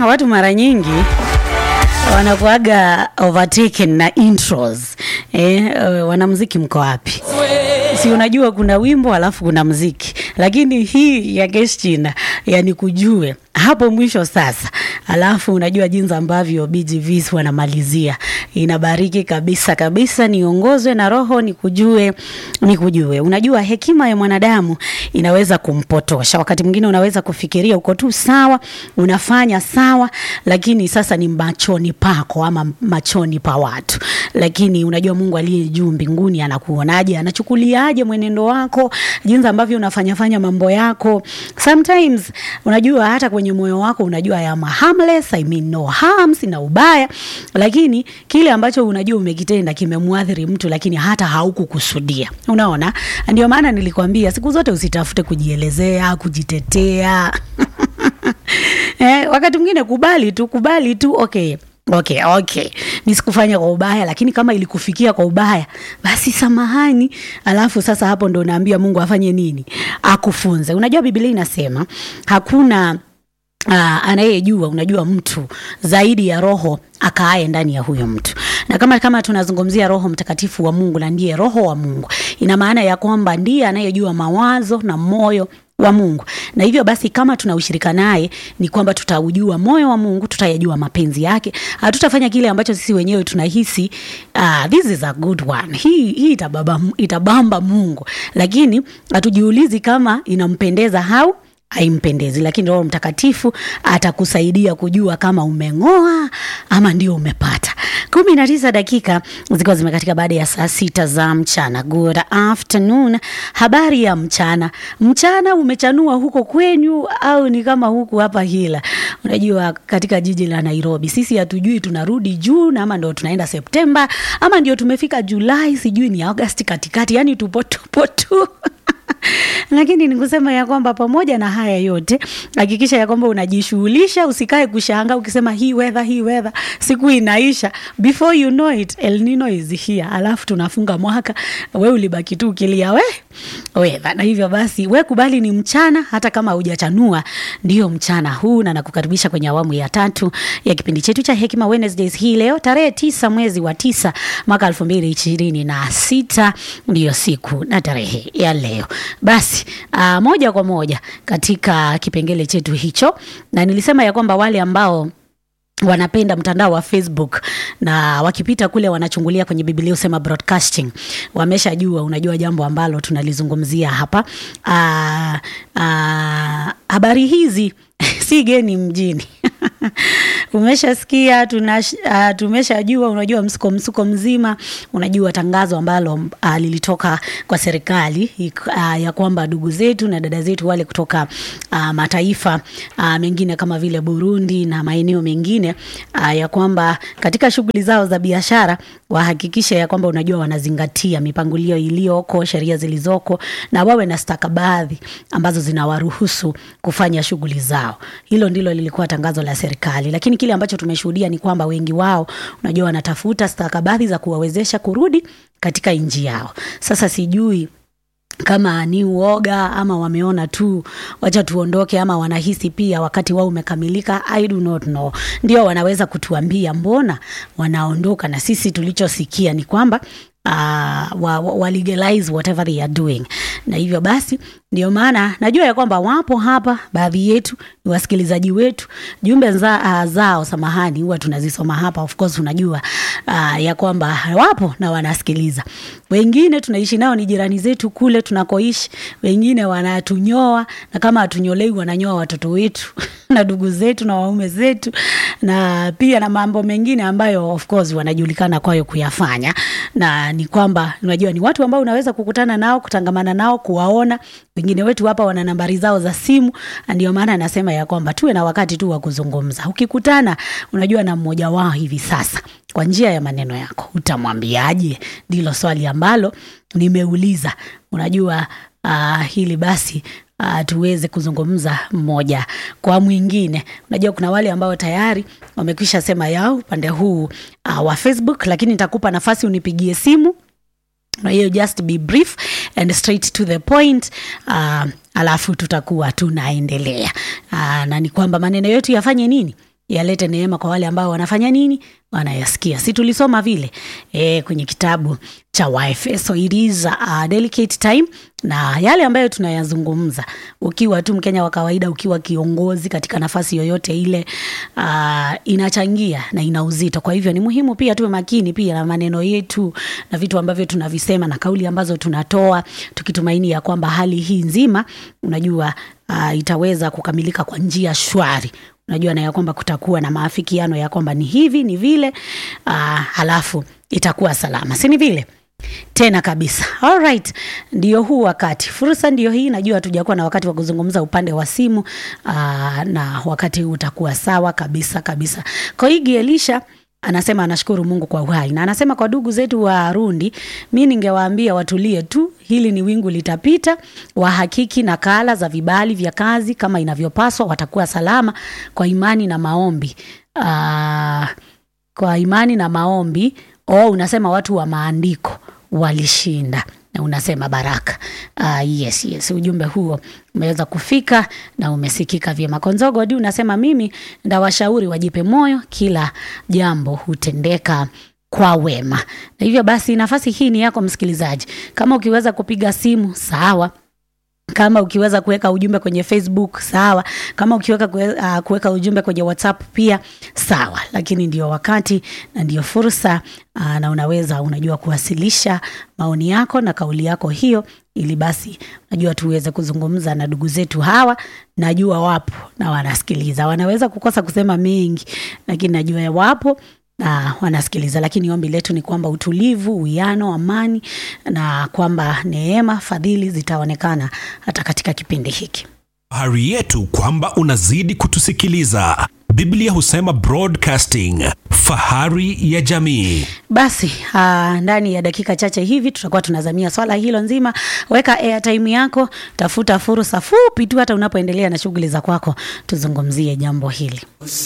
watu mara nyingi wanakuaga overtaken na intros eh, uh, wanamziki mko wapi? Si unajua kuna wimbo alafu kuna mziki, lakini hii ya Keshchina yani kujue hapo mwisho sasa, alafu unajua jinsi ambavyo BGVs wanamalizia, inabariki kabisa kabisa. Niongozwe na Roho nikujue, nikujue. Unajua hekima ya mwanadamu inaweza kumpotosha wakati mwingine, unaweza kufikiria uko tu sawa, unafanya sawa, lakini sasa ni machoni pako ama machoni pa watu. Lakini unajua Mungu aliye juu mbinguni anakuonaje, anachukuliaje mwenendo wako, jinsi ambavyo unafanyafanya mambo yako. Sometimes unajua hata kwenye moyo wako unajua ya harmless, I mean no harm, sina ubaya, lakini kile ambacho unajua umekitenda kimemwathiri mtu, lakini hata haukukusudia. Unaona, ndio maana nilikwambia siku zote usitafute kujielezea, kujitetea eh, wakati mwingine kubali tu, kubali tu, okay Okay, okay, mi sikufanya kwa ubaya, lakini kama ilikufikia kwa ubaya, basi samahani. Alafu sasa hapo ndo naambia Mungu afanye nini? Akufunze. Unajua Biblia inasema hakuna uh, anayejua unajua mtu zaidi ya roho akaaye ndani ya huyo mtu na kama kama tunazungumzia roho mtakatifu wa mungu na ndiye roho wa mungu ina maana ya kwamba ndiye anayejua mawazo na moyo wa mungu na hivyo basi kama tuna ushirika naye ni kwamba tutaujua moyo wa mungu tutayajua mapenzi yake hatutafanya kile ambacho sisi wenyewe tunahisi uh, this is a good one hii, hii itababa, itabamba mungu lakini hatujiulizi kama inampendeza au haimpendezi lakini roho mtakatifu atakusaidia kujua kama umeng'oa ama ndio umepata kumi na tisa dakika zikiwa zimekatika baada ya saa sita za mchana good afternoon habari ya mchana mchana umechanua huko kwenyu au ni kama huku hapa hila unajua katika jiji la nairobi sisi hatujui tunarudi juu ama ndo tunaenda septemba ama ndio tumefika julai sijui ni augasti katikati yani tupo tupo tu lakini ni kusema ya kwamba pamoja na haya yote hakikisha ya kwamba unajishughulisha usikae kushanga ukisema hii weather hii weather siku inaisha before you know it El Nino is here alafu tunafunga mwaka we ulibaki tu ukilia we weather na hivyo basi we kubali ni mchana hata kama hujachanua ndio mchana huu na nakukaribisha kwenye awamu ya tatu ya kipindi chetu cha Hekima Wednesdays hii leo tarehe tisa mwezi wa tisa mwaka elfu mbili ishirini na sita ndiyo siku na tarehe ya leo basi uh, moja kwa moja katika kipengele chetu hicho na nilisema ya kwamba wale ambao wanapenda mtandao wa facebook na wakipita kule wanachungulia kwenye biblia usema broadcasting wameshajua unajua jambo ambalo tunalizungumzia hapa uh, uh, habari hizi si geni mjini umeshasikia uh, tumeshajua unajua msuko msuko mzima unajua tangazo ambalo uh, lilitoka kwa serikali uh, ya kwamba ndugu zetu na dada zetu wale kutoka uh, mataifa uh, mengine kama vile burundi na maeneo mengine uh, ya kwamba katika shughuli zao za biashara wahakikishe ya kwamba unajua wanazingatia mipangilio iliyoko sheria zilizoko na wawe na stakabadhi ambazo zinawaruhusu kufanya shughuli zao hilo ndilo lilikuwa tangazo la serikali lakini kile ambacho tumeshuhudia ni kwamba wengi wao unajua wanatafuta stakabadhi za kuwawezesha kurudi katika nchi yao sasa sijui kama ni uoga ama wameona tu wacha tuondoke ama wanahisi pia wakati wao umekamilika i do not know ndio wanaweza kutuambia mbona wanaondoka na sisi tulichosikia ni kwamba uh, wa, wa legalize whatever they are doing na hivyo basi ndio maana najua ya kwamba wapo hapa baadhi yetu ni wasikilizaji wetu jumbe za, uh, zao samahani huwa tunazisoma hapa of course unajua uh, ya kwamba wapo na wanasikiliza wengine tunaishi nao ni jirani zetu kule tunakoishi wengine wanatunyoa na kama hatunyolei wananyoa watoto wetu na ndugu zetu na waume zetu na pia na mambo mengine ambayo of course wanajulikana kwayo kuyafanya na ni kwamba unajua ni watu ambao unaweza kukutana nao kutangamana nao kuwaona wengine wetu hapa wana nambari zao za simu ndio maana anasema ya kwamba tuwe na wakati tu wa kuzungumza ukikutana unajua na mmoja wao hivi sasa kwa njia ya maneno yako utamwambiaje ndilo swali ambalo nimeuliza unajua uh, hili basi uh, tuweze kuzungumza mmoja kwa mwingine unajua kuna wale ambao tayari wamekwisha sema yao upande huu uh, wa facebook lakini nitakupa nafasi unipigie simu hiyo just be brief and straight to the point uh, alafu tutakuwa tunaendelea uh, na ni kwamba maneno yetu yafanye nini yalete neema kwa wale ambao wanafanya nini wanayasikia si tulisoma vile e, kwenye kitabu cha waefeso it is a delicate time na yale ambayo tunayazungumza ukiwa tu mkenya wa kawaida ukiwa kiongozi katika nafasi yoyote ile uh, inachangia na ina uzito kwa hivyo ni muhimu pia tuwe makini pia na maneno yetu na vitu ambavyo tunavisema na kauli ambazo tunatoa tukitumaini ya kwamba hali hii nzima unajua uh, itaweza kukamilika kwa njia shwari unajua na ya kwamba kutakuwa na maafikiano ya kwamba ni hivi ni vile uh, halafu itakuwa salama si ni vile tena kabisa alright ndio huu wakati fursa ndio hii najua hatujakuwa na wakati wa kuzungumza upande wa simu aa, na wakati huu utakuwa sawa kabisa kabisa koigi elisha anasema anashukuru mungu kwa uhai na anasema kwa ndugu zetu wa rundi mi ningewaambia watulie tu hili ni wingu litapita wahakiki nakala za vibali vya kazi kama inavyopaswa watakuwa salama kwa imani na maombi aa, kwa imani na maombi oh, unasema watu wa maandiko walishinda na unasema baraka uh, yes yes ujumbe huo umeweza kufika na umesikika vyema konzogodi unasema mimi ndawashauri wajipe moyo kila jambo hutendeka kwa wema na hivyo basi nafasi hii ni yako msikilizaji kama ukiweza kupiga simu sawa kama ukiweza kuweka ujumbe kwenye facebook sawa kama ukiweka kue- uh, kuweka ujumbe kwenye whatsapp pia sawa lakini ndio wakati na ndio fursa uh, na unaweza unajua kuwasilisha maoni yako na kauli yako hiyo ili basi najua tuweze kuzungumza na ndugu zetu hawa najua wapo na wanasikiliza wanaweza kukosa kusema mengi lakini najua wapo na wanasikiliza lakini ombi letu ni kwamba utulivu uwiano amani na kwamba neema fadhili zitaonekana hata katika kipindi hiki Fahari yetu kwamba unazidi kutusikiliza. Biblia husema broadcasting, fahari ya jamii. basi uh, ndani ya dakika chache hivi tutakuwa tunazamia swala hilo nzima weka airtime yako tafuta fursa fupi tu hata unapoendelea na shughuli za kwako tuzungumzie jambo hili